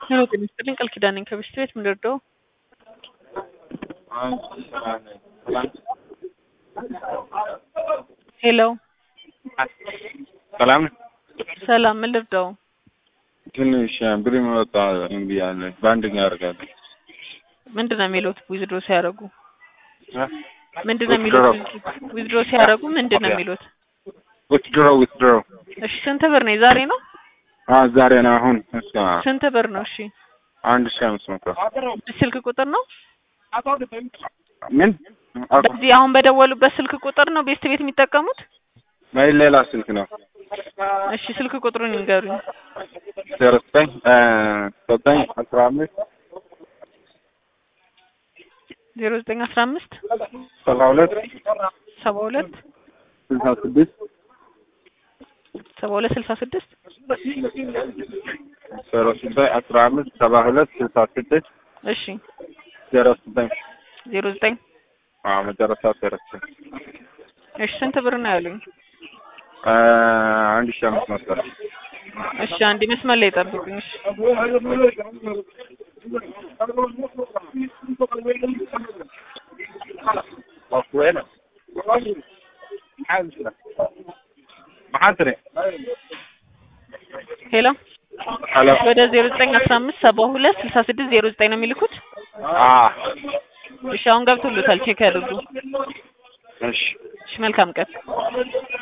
ሄሎ ጤና ይስጥልኝ ቃል ኪዳን ነኝ ከብስት ቤት ምን ልርዳው? ሄሎ ሰላም ሰላም ምን ልርዳው? ትንሽ ብር መወጣ እምቢ አለ። በአንደኛ ያደርጋል ምንድን ነው የሚሉት ዊዝድሮ ሲያደርጉ? ምንድን ነው የሚሉት ዊዝድሮ ሲያደርጉ ምንድን ነው የሚሉት? ዊትድሮ ዊትድሮ እሺ ስንት ብር ነው? ዛሬ ነው? ዛሬ ነው። አሁን እስከ ስንት ብር ነው? እሺ አንድ ሺህ አምስት መቶ ስልክ ቁጥር ነው? ምን በዚህ አሁን በደወሉበት ስልክ ቁጥር ነው ቤስት ቤት የሚጠቀሙት? ወይ ሌላ ስልክ ነው? እሺ ስልክ ቁጥሩን ይንገሩኝ። ዜሮ ዘጠኝ ዘጠኝ አስራ አምስት ዜሮ ዘጠኝ አስራ አምስት ሰባ ሁለት ሰባ ሁለት ስልሳ ስድስት ሰባ ሁለት ስልሳ ስድስት ዜሮ ዘጠኝ አስራ አምስት ሰባ ሁለት ስልሳ ስድስት እሺ ዜሮ ዘጠኝ ዜሮ ዘጠኝ አዎ መጨረሻ ዜሮ ዘጠኝ እሺ ስንት ብር ነው ያሉኝ? አንድ ሺህ አምስት መቶ እሺ አንድ መስመር ላይ ጠብቁኝ። እሺ maxaa ሄሎ ሄሎ ወደ ዜሮ ዘጠኝ አስራ አምስት ሰባ ሁለት ስልሳ ስድስት ዜሮ ዘጠኝ ነው የሚልኩት? እሺ አሁን ገብቶሎታል ቼክ ያድርጉ። እሺ እሺ መልካም ቀን።